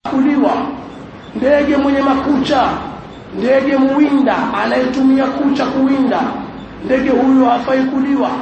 kuliwa ndege mwenye makucha ndege muwinda anayetumia kucha kuwinda ndege huyo hafai kuliwa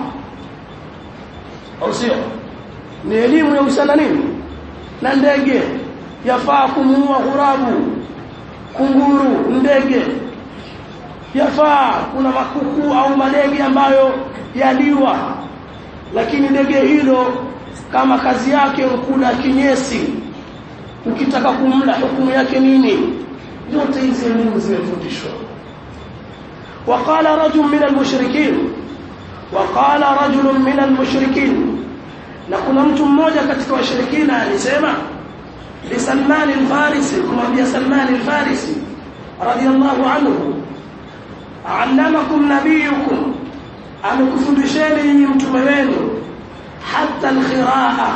au sio ni elimu ya usana nini na ndege yafaa kumuua hurabu kunguru ndege yafaa kuna makuku au madege ambayo yaliwa lakini ndege hilo kama kazi yake kula kinyesi ukitaka kumla hukumu yake nini yote hizi elimu zimefundishwa وقال رجل من المشركين وقال رجل من المشركين na kuna mtu mmoja katika washirikina alisema li Salman al-Farisi kumwambia Salman al-Farisi radiyallahu anhu allamakum nabiyukum amekufundisheni nyinyi mtume wenu hatta al-khiraa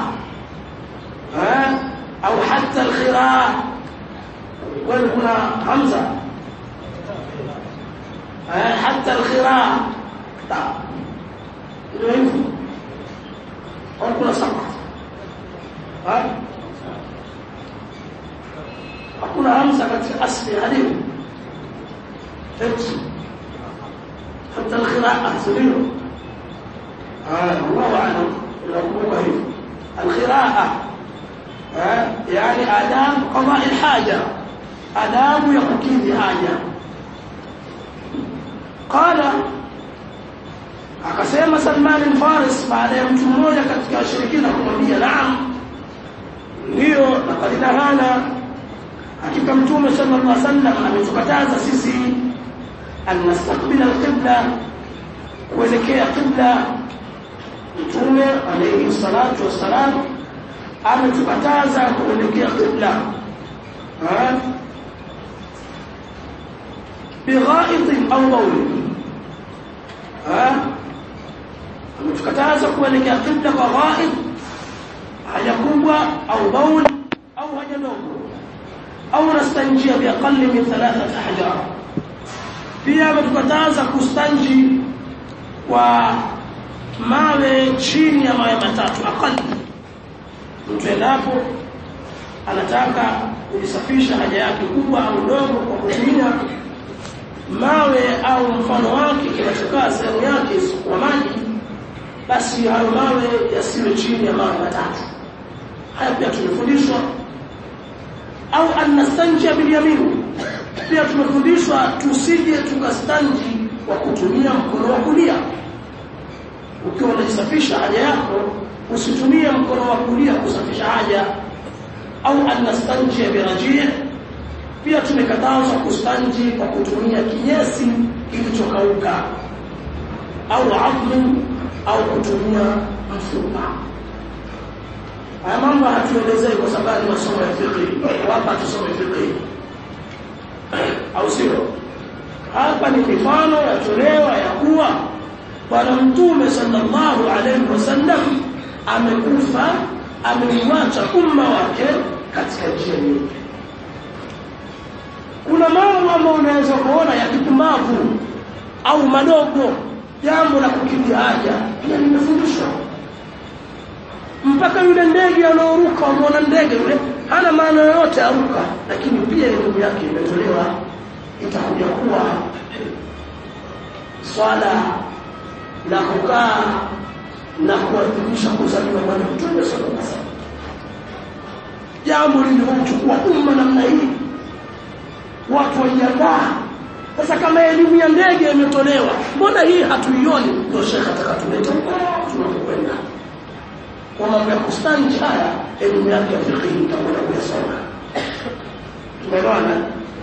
au hatta al-khiraa wala kuna hamza hatta al-khiraa ndio hivyo au kuna sabah hakuna hamza katika asli hadithi حتى القراءة سبيله آه الله أعلم يقول هيك القراءة آه يعني آداب قضاء الحاجة آداب يقضي حاجة قال akasema Salman al-Faris baada ya mtu mmoja katika washirikina kumwambia naam ndio laqad nahana hakika mtume sallallahu alaihi wasallam ametukataza sisi an nastaqbila al-qibla kuelekea qibla mtume alayhi salatu wassalam ametukataza kuelekea qibla بغائط أو بول ها ametukataza kuelekea qibla kwa ghaib haja kubwa au baul au haja ndogo au nastanjia bi aqalli min thalathat ahjar pia ametukataza kustanji kwa mawe chini ya mawe matatu aqalli mtu endapo anataka kujisafisha haja yake kubwa au ndogo kwa kutumia mawe au mfano wake kinachokaa sehemu yake isiyokuwa maji basi hayo mawe yasiwe chini ya mawe matatu haya pia tumefundishwa au anastanjia bilyamin pia tumefundishwa tusije tukastanji kwa kutumia mkono wa kulia ukiwa unajisafisha haja yako usitumie mkono wa kulia kusafisha haja au anastanjia birajia pia tumekatazwa kustanji kwa kutumia kinyesi kilichokauka au admu au kutumia mfupa haya mambo hatuelezei kwa sababu masomo ya fiqh hapa tusome fiqh au sio hapa ni mifano yatolewa ya kuwa bwana mtume sallallahu alaihi wasallam amekufa ameuacha umma wake katika njia nyingi kuna mambo ambayo unaweza kuona ya kipumbavu au madogo jambo la kukidhi haja pia limefundishwa mpaka yule ndege anaoruka umeona ndege yule hana maana yoyote aruka lakini pia elimu yake imetolewa itakuja kuwa swala la kukaa na kuadhimisha kuzaliwa bwana mtume sallallahu alaihi wasallam jambo lililochukua umma namna hii watu wajiandaa sasa kama elimu ya ndege imetolewa mbona hii hatuioni ndio shekha atakatuleta tunakwenda kwa mambo ya kustanji haya elimu yake ya fiqh itakwenda kuyasoma tumeelewana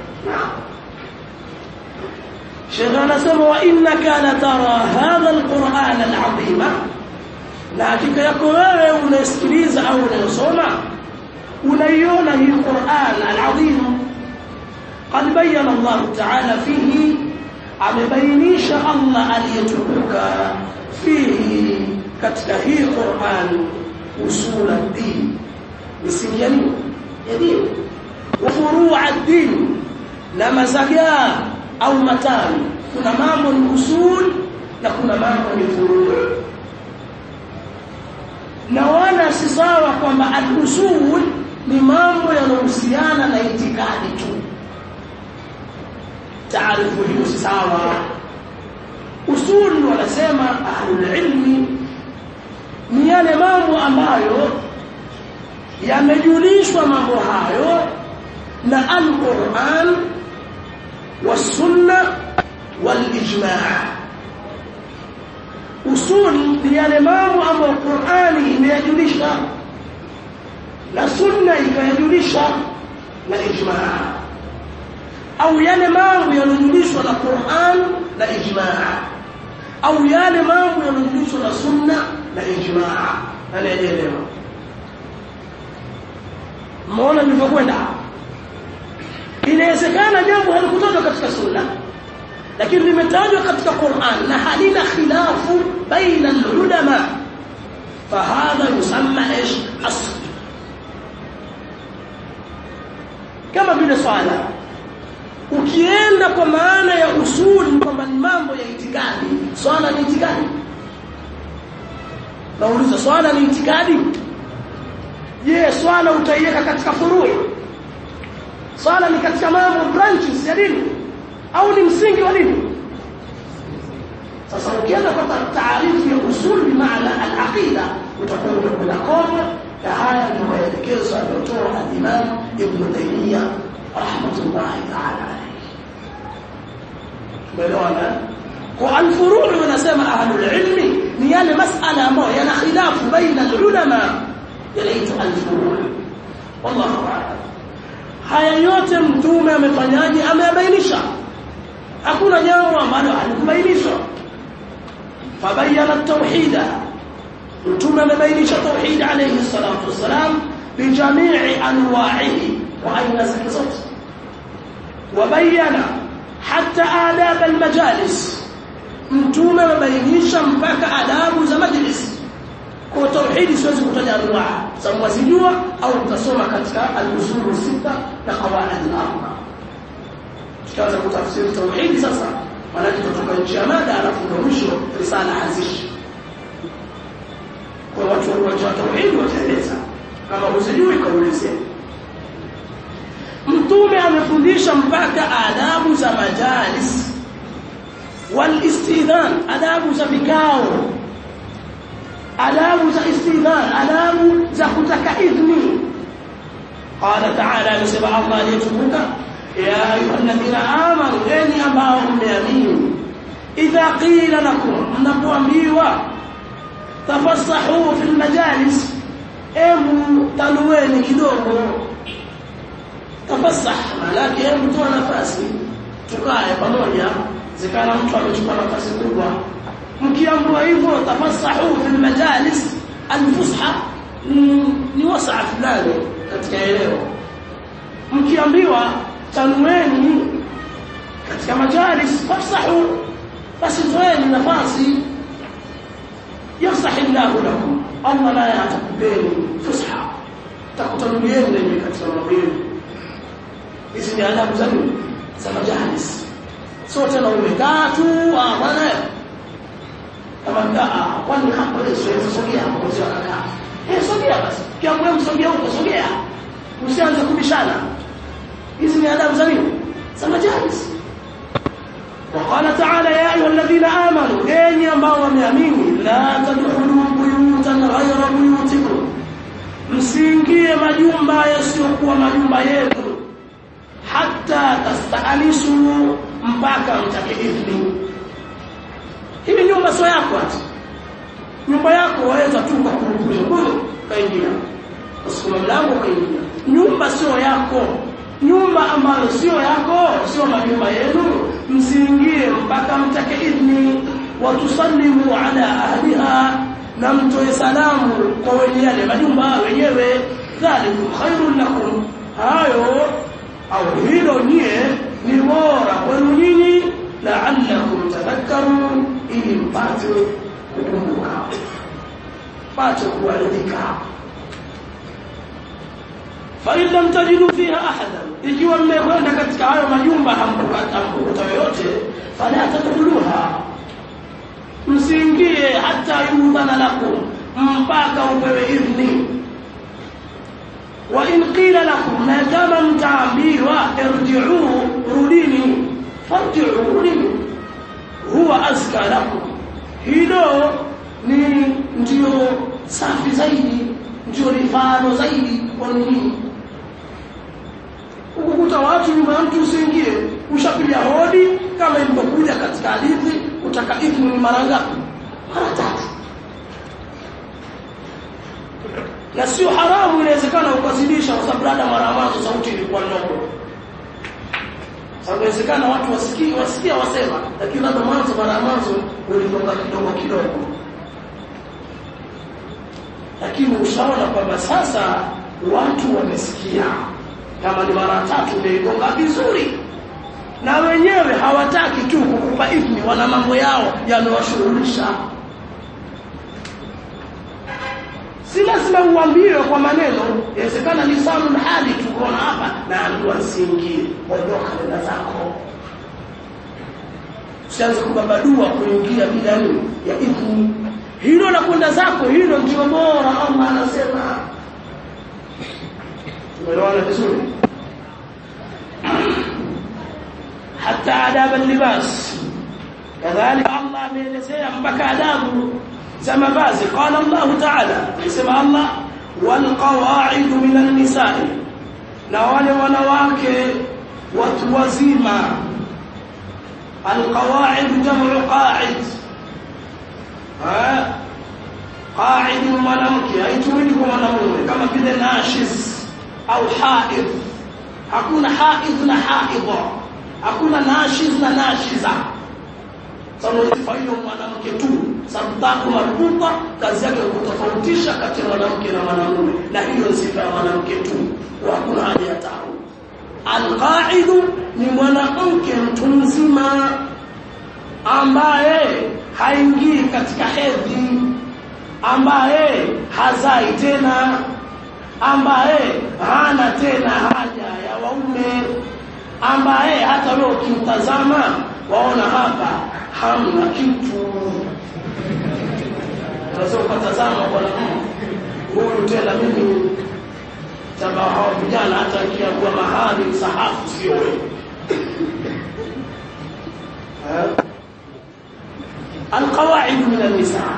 shekha anasema wa innaka la tara hadha alquran alazima na hakika yako wewe unasikiliza au unasoma unaiona hii Qur'an alazim قد بين الله تعالى فيه amebainisha Allah aliyetukuka fihi katika hii Qur'an usul ad-din misingi ya nini ya dini wa furu' ad-din na mazagaa au matani kuna mambo ni usul na kuna mambo ni furu' na wala si sawa kwamba al-usul ni mambo yanayohusiana na itikadi tu taarifu hiyo si sawa usuli wanasema ahlul ilmi ni yale mambo ambayo yamejulishwa mambo hayo na al-Qur'an was-sunna wal-ijma' usul ni yale mambo ambayo Qur'ani imeyajulisha na sunna ikayajulisha na ijma' au yale mambo yanayojulishwa na Qur'an na ijma' au yale mambo yanayojulishwa na sunna na ijma' anaelewa Muona nilivyokwenda inawezekana jambo halikutoka katika sunna lakini limetajwa katika Qur'an na halina khilafu baina al-ulama fahadha yusamma ايش asl kama vile swala ukienda kwa maana ya usuli kwamba ni mambo ya itikadi swala ni itikadi nauliza swala ni itikadi je swala utaiweka katika furui swala ni katika mambo branches ya dini au ni msingi wa dini sasa ukienda kwa taarifu ya usul bi maana al-aqida utakuwa umekwenda kona na haya ni maelekezo aliyotoa al-Imam Ibn Taymiyyah rahmatullahi ta'ala alayhi umeelewana kwa al-furu' wanasema ahlul ilmi ni yale masala ambayo yana khilafu baina al-ulama yanaitwa al-furu' wallahu a'lam haya yote mtume amefanyaje ameyabainisha hakuna jambo ambalo halikubainishwa fabayana tauhida mtume amebainisha tauhid alayhi salatu wassalam bijamii anwa'ihi wa aina zake zote wabayana hata adab almajalis mtume amebainisha mpaka adabu za majlis kwa tauhidi siwezi kutaja anwa sababu wazijua au utasoma katika al-usul sita na qawaid al-arba tukianza kutafsiri tauhidi sasa maana tutatoka nchi ya mada alafu ndio mwisho risala hazishi kwa watu wa tauhidi wataeleza kama usijui kaulize mtume amefundisha mpaka adabu za majalis wal istidhan adabu za vikao adabu za istidhan adabu za kutaka idhni qala ta'ala amesema Allah aliyetukuka ya ayyuhalladhina amanu enyi ambao mmeamini idha qila lakum mnapoambiwa tafassahu fil majalis emu tanueni kidogo tafassah malaki hebu toa nafasi tukae pamoja zikana mtu amechukua nafasi kubwa mkiambiwa hivyo tafassahu fil majalis alfusha ni wasaa fulani katika eneo mkiambiwa tanueni katika majalis fafsahu basi toeni nafasi yafsahi llahu lakum Allah naye atakupeni fusha takutanulieni lenye katika mambo yenu hizi ni adabu za nini za majalis sio tena umekaa tu ah bwana kama mtaa kwani hapo leo siwezi sogea hapo kwa kaka eh sogea basi kiamwe msogea huko sogea usianze kubishana hizi ni adabu za nini za majalis وقال تعالى يا ايها الذين امنوا اني ambao wameamini la tadkhulu buyutan ghayra buyutikum msiingie majumba yasiyokuwa majumba yenu hatta tastanisu mpaka mtake idhni hii nyumba sio yako hata nyumba yako waweza tu kwa kuruhusu kaingia usikuma mlango kaingia nyumba sio yako nyumba ambayo sio yako sio majumba yenu msiingie mpaka mtake idhni watusallimu ala ahliha na mtoe salamu kwa wenye yale majumba wenyewe dhalikum khairun lakum hayo au hilo nyie ni bora kwenu nyinyi la'allakum tadhakkarun ili mpate kukumbuka mpate kuwaridhika fa in lam tajidu fiha ahadan ikiwa mmekwenda katika hayo majumba hamkupata mkuta yoyote fala tadkhuluha msiingie hata yudhana lakum mpaka upewe idhni wa in qila lakum na kama mtaambiwa irji'u rudini farji'u rudini huwa azka lakum hilo ni ndio safi zaidi ndio rifano zaidi kwa nini ukukuta watu nyuma ya mtu usiingie ushapiga hodi kama ilivyokuja katika hadithi utaka idhni ni mara ngapi mara tatu na sio haramu inawezekana ukazidisha kwa sababu labda mara mwanzo sauti ilikuwa ndogo sababu inawezekana watu wasikie wasikia wasema lakini labda mwanzo mara mwanzo ulitoka kidogo kidogo lakini ushaona kwamba sasa watu wamesikia kama ni mara tatu umeigonga vizuri na wenyewe hawataki tu kukupa idhni wana mambo yao yamewashughulisha si lazima uambiwe kwa maneno inawezekana lisanul hali tukuona hapa na alikuwa nsiingie ondoka nenda zako usianze kubabadua kuingia bila nini ya idhni hilo la kwenda zako hilo ndio bora Allah anasema tumeelewana vizuri hata adab al-libas kadhalika Allah ameelezea mpaka adabu za mavazi qala Allah ta'ala anasema Allah wal qawa'id min an-nisa'i na wale wanawake watu wazima al-qawa'id jam'u qa'id قاعد mwanamke haitumiki kwa mwanamume kama vile nashiz au haid hakuna haid na haidha hakuna nashiz na nashiza sababu hiyo mwanamke tu sababu marbuta kazi yake kutofautisha kati ya mwanamke na mwanamume na hiyo sifa ya mwanamke tu hakuna haja ya taaru alqaidu ni mwanamke mtu mzima ambaye haingii katika hedhi ambaye hazai tena ambaye hana tena haja ya waume ambaye hata wewe ukimtazama waona hapa hamna kitu unaweza ukatazama bwana huyu tena mimi taba hawa vijana hata akiagua mahali msahafu sio wewe القواعد من النساء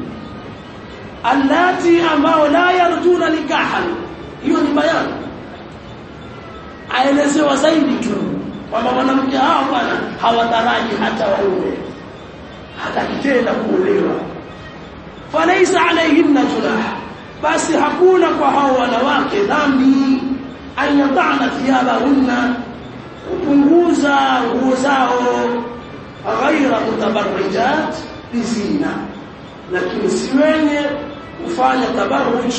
اللاتي ambao la yarjuna nikahan hiyo ni bayani aelezewa zaidi tu kwamba mwanamke hao bwana hawataraji hata waume hata kitenda kuolewa falaisa alayhinna junah basi hakuna kwa hao wanawake dhambi an yadana thiyabahunna kupunguza nguo zao ghaira mutabarrijat bizina lakini si wenye kufanya tabarruj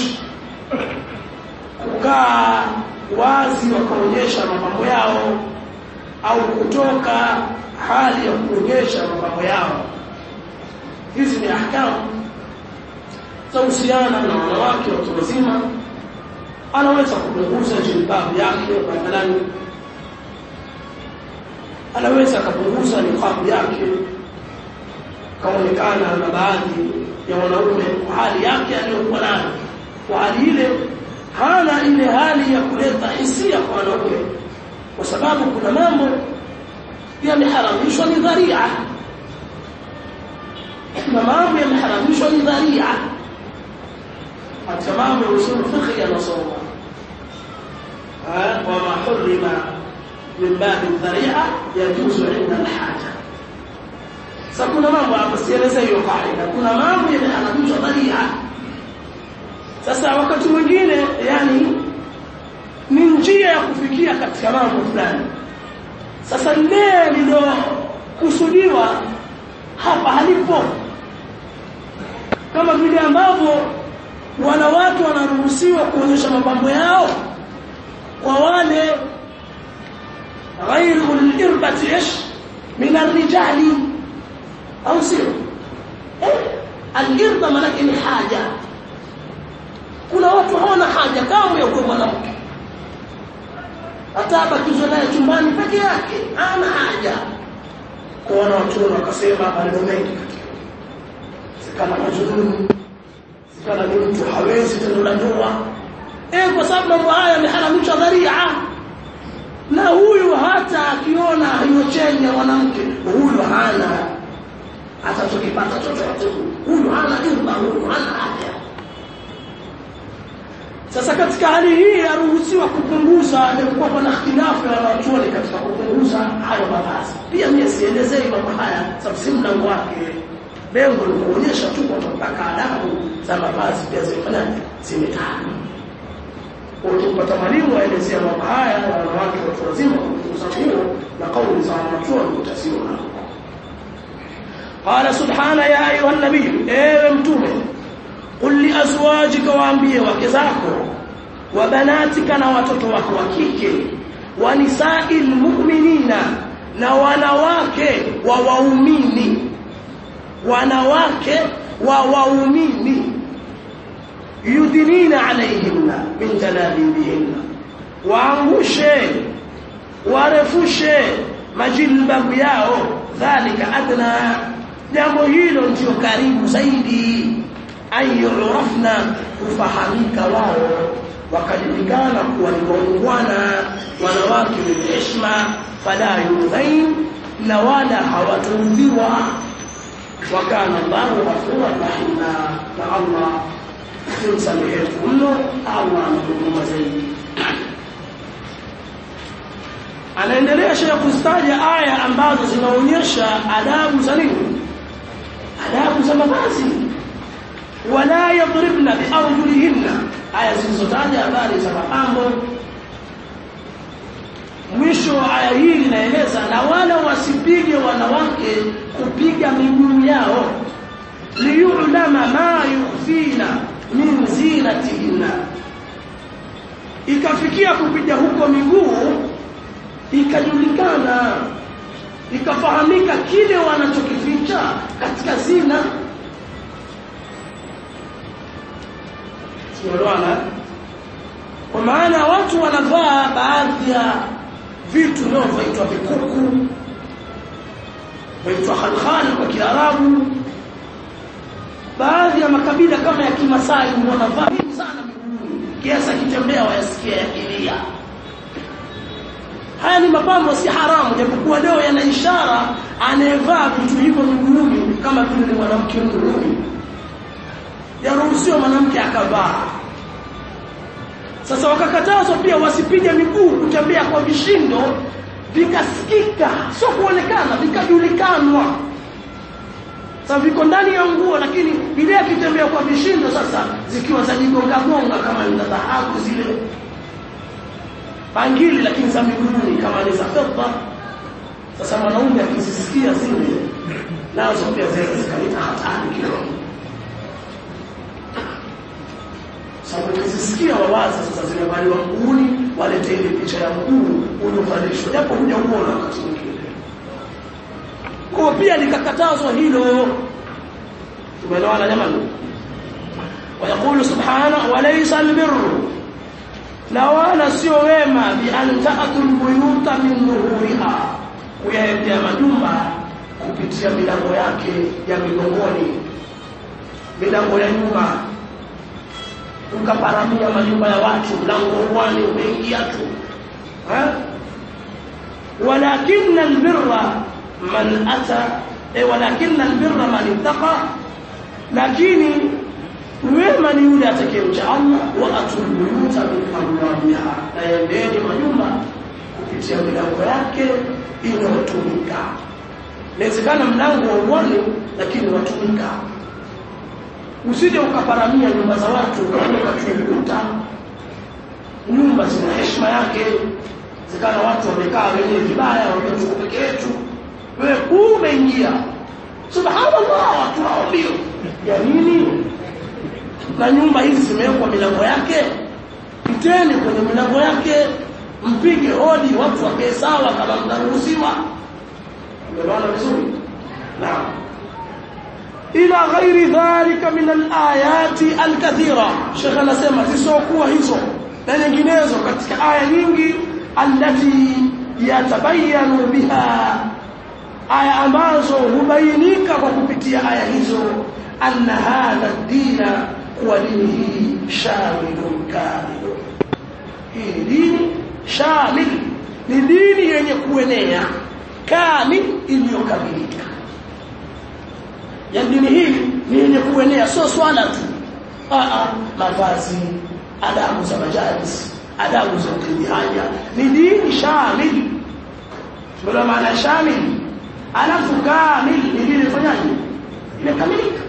kukaa wazi wakaonyesha mapambo yao au kutoka hali ya kuonyesha mapambo yao hizi ni ahkamu za uhusiana na wanawake watu wazima anaweza kupunguza jilbabu yake badalani anaweza akapunguza niqabu yake kaonekana na baadhi ya wanaume kwa hali yake aliyokuwa nayo kwa hali ile hana ile hali ya kuleta hisia kwa wanaume kwa sababu kuna mambo yameharamishwa ni dharia kuna mambo yameharamishwa ni dharia katika mambo ya usul fiqh yanasoma wama hurima min babi dharia yajuzu inda alhaja sasa kuna mambo hapo sieleze hiyo kaida kuna mambo yameharamishwa dharia sasa wakati mwingine yani ni njia ya kufikia katika mambo fulani sasa lile lilokusudiwa hapa halipo kama vile ambavyo wanawake wanaruhusiwa kuonyesha mapambo yao kwa wale غير الإربة إيش من الرجال أو سير الإربة ملك ni haja kuna watu hawana haja kama ya kwa mwanamke hata bakizwa naye chumbani peke yake hana haja kuona watu wakasema maneno mengi sikana mazungumzo sikana ni mtu hawezi tendo la ndoa eh kwa sababu mambo haya yameharamishwa dharia na huyu hata akiona hiyo cheni ya mwanamke huyu hana atachokipata chochote huyu hana irba huyu hana afya sasa katika hali hii yaruhusiwa kupunguza japokuwa kuna ikhtilafu ya wanachuoni katika kupunguza hayo mavazi pia mimi sielezei mambo haya sababu si mlango wake lengo ni kuonyesha tu kwamba mpaka adabu za mavazi pia zimefanyaje zimetajwa ukipata mwalimu aelezea mambo haya na wanawake watu wazima kupunguza nguo na kauli za wanachuoni utasiona قال سبحانه يا أيها النبي ايوه متومه قل لأزواجك waambie wake zako wa banatika na watoto wako wa kike wa nisa'il mu'minina na wanawake wa waumini wanawake wa waumini yudinina alayhinna min jalabibihinna waangushe warefushe majilbabu yao dhalika adna jambo hilo ndio karibu zaidi ayurafna kufahamika wao wakajulikana kuwa ni waungwana wanawake wenye heshima fala yudhain na wala hawataudhiwa wakana Allahu ghafuran rahima na Allah simsamehetu mno Allah anahuruma zaidi anaendelea Sheikh kuzitaja aya ambazo zinaonyesha adabu za nini adabu za mavazi wala yadribna biarjulihinna aya zilizotaja habari za mapambo mwisho wa aya hii inaeleza na wala wasipige wanawake kupiga miguu yao liyulama ma yukhfina min zinatihinna ikafikia kupiga huko miguu ikajulikana ikafahamika kile wanachokificha katika zina Tunaelewana? Kwa maana watu wanavaa baadhi ya vitu vinavyoitwa vikuku vaitwa khalkhal kwa Kiarabu baadhi ya makabila kama ya Kimasai wanavaa vingi sana miguuni kiasi kitembea wayasikia yakilia haya ni mapambo si haramu japokuwa leo yana ishara anayevaa vitu hivyo miguuni kama vile ni mwanamke mrumi yaruhusiwa mwanamke akavaa sasa wakakatazwa pia wasipige miguu kutembea kwa vishindo vikasikika sio kuonekana vikajulikanwa sasa viko ndani ya nguo lakini vile akitembea kwa vishindo sasa zikiwa za jigonga gonga kama ni dhahabu zile pangili lakini za miguuni kama ni za fedha sasa mwanaume akizisikia zile nazo pia zinaweza zikaleta hatari kidogo sababu ukizisikia wawaza sasa zimevaliwa mguuni walete ile picha ya mguu uliovalishwa japo huja uona wakati mwingine kwa pia likakatazwa hilo tumeelewana jamani ويقول سبحانه وليس البر na wala sio wema bi an ta'tul buyuta min nuhuriha kuyaendea majumba kupitia milango yake ya migongoni milango ya nyuma ukaparamia majumba ya watu mlango wani umeingia tu walakin albirra man ata e walakin albirra man ittaqa lakini wema ni yule atakayemcha Allah wa atul buyuta min abwabiha na yendeni majumba kupitia milango yake inayotumika inawezekana mlango wa uwani lakini watumika usije ukaparamia nyumba za watu ukaweka chunguta nyumba zina heshima yake zikana watu wamekaa wenyewe vibaya wametoka peke yetu wewe umeingia subhanallah watu hao ndio ya nini na nyumba hizi zimewekwa milango yake piteni kwenye milango yake mpige hodi watu wakae sawa kama mnaruhusiwa umeona vizuri naam ila ghairi dhalika min alayati alkathira Sheikh anasema zisokuwa hizo na nyinginezo katika aya nyingi allati yatabayanu biha aya ambazo hubainika kwa kupitia aya hizo anna hadha dina kuwa dini hii shamilun kamil hii ni dini shamil ni dini yenye kuenea kamil iliyokamilika ya dini hii ni yenye kuenea sio swala tu a mavazi adabu za majalis adabu za ukidhi haja ni dini shamil ndio maana shamil alafu kamil ni dini ifanyaje imekamilika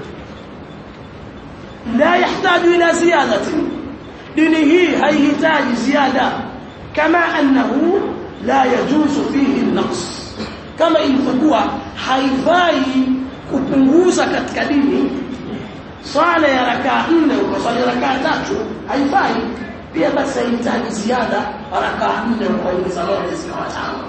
la yahitaji ila ziyadati dini hii haihitaji ziada kama annahu la yajuzu fihi an-naqs kama ilivyokuwa haifai kupunguza katika dini swala ya rakaa nne ukaswali rakaa tatu haifai pia basi haihitaji ziada rakaa nne ukaongeza moja zikawa tano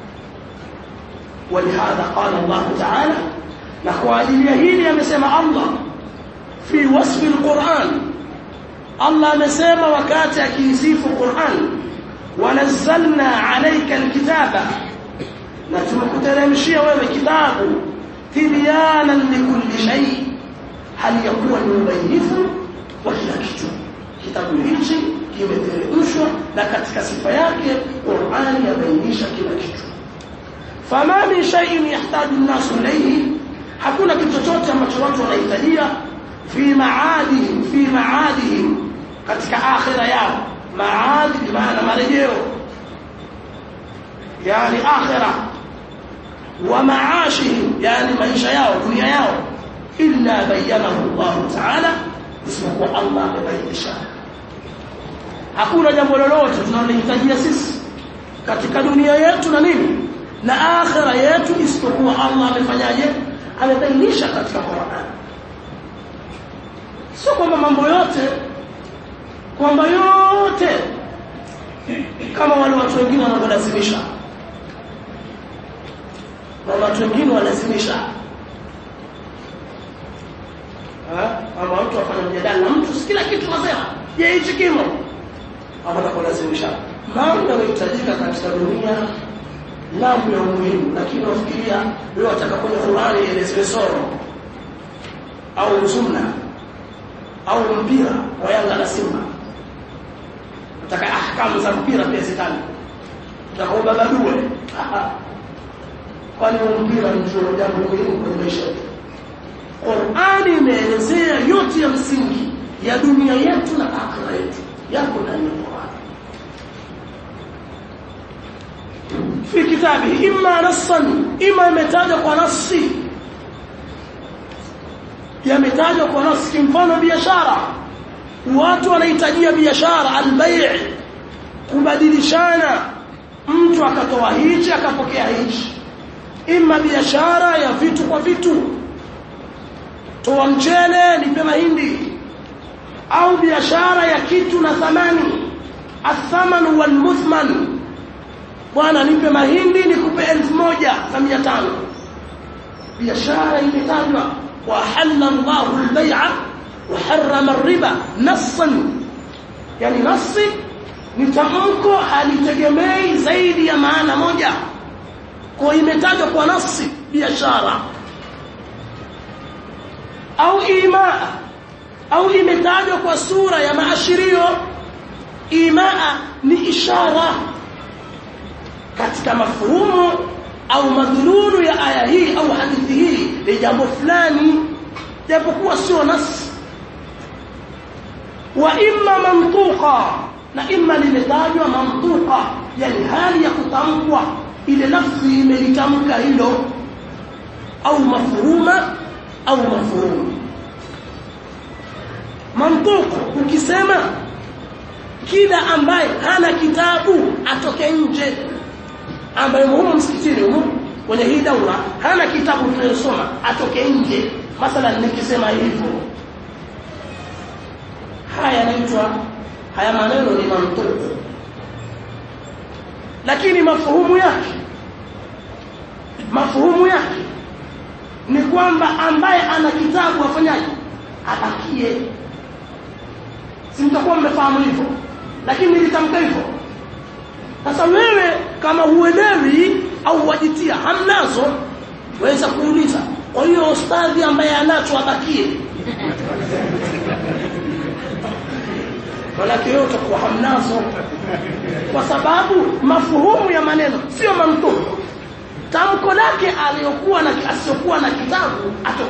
ولهذا قال الله تعالى نحو هيلي amesema Allah fi wasfi alquran Allah amesema wakati akisifu Qur'an wanazzalna alayka alkitaba na tumekuteremshia wewe kitabu tibyanan likulli shay hali yakuwa ni ubainifu wa kila kitu kitabu hichi kimeteremshwa na katika sifa yake Qur'an yabainisha kila kitu fama min shay'in yahtaju an-nas ilayhi hakuna kitu chochote ambacho watu wanahitajia fi maadihim fi maadihim katika akhira yao maadi maana marejeo yani akhira wa maashihim yani maisha yao dunia yao illa bayyanahu Allah ta'ala isipokuwa Allah amebainisha hakuna jambo lolote tunalohitajia sisi katika dunia yetu na nini na akhira yetu isipokuwa Allah amefanyaje amebainisha katika Qur'an sio kwamba mambo yote kwamba yote kama wale watu wengine wanavyolazimisha na watu wengine walazimisha ama mtu afanya mjadala na mtu kila kitu nasema je hichi kimo ama kulazimisha mambo yanayohitajika katika dunia mambo ya umuhimu lakini wafikiria leo atakaponya Qur'ani ielezewe soro au sunna au mpira wa Yanga na Simba nataka ahkamu za mpira pia zitani utakomba badue kwani mpira ndio jambo muhimu kwenye maisha yetu Qur'ani imeelezea yote ya msingi ya dunia yetu na akhira yetu yako ndani ya Qur'ani في كتابه إما نصا إما يمتاج ونصي يمتاج ونص mfano biashara watu wanahitajia biashara albay' kubadilishana mtu akatoa hichi akapokea hichi ima biashara ya vitu kwa vitu toa mchele nipe mahindi au biashara ya kitu na thamani athaman wal muthman bwana nipe mahindi nikupe elfu moja na mia tano biashara imetajwa wa halalla Allahu al-bay'a wa harrama ar-riba nassan yani nassi ni tamko halitegemei zaidi ya maana moja kwa imetajwa kwa nafsi biashara au imaa au imetajwa kwa sura ya maashirio imaa ni ishara katika mafuhumu au madhululu ya aya hii au hadithi hii ni jambo fulani japokuwa sio nas wa imma mantuqa na imma limetajwa mantuqa yani hali ya kutamkwa ile nafsi imelitamka hilo au mafhuma au mafhum mantuq ukisema kila ambaye hana kitabu atoke nje ambaye muhimu msikitini humu kwenye hii daura hana kitabu tunayosoma atoke nje mathalan nikisema hivyo haya yanaitwa haya maneno ni mantuku lakini mafuhumu yake mafuhumu yake ni kwamba ambaye ana kitabu afanyaje abakie si mtakuwa mmefahamu hivyo lakini nilitamka hivyo sasa wewe kama huelewi au wajitia hamnazo waweza kuuliza kwa hiyo ustadhi ambaye anacho abakie Manake wewe utakuwa hamnazo kwa sababu mafuhumu ya maneno sio mamtuku tamko lake aliyokuwa na asiyokuwa na kitabu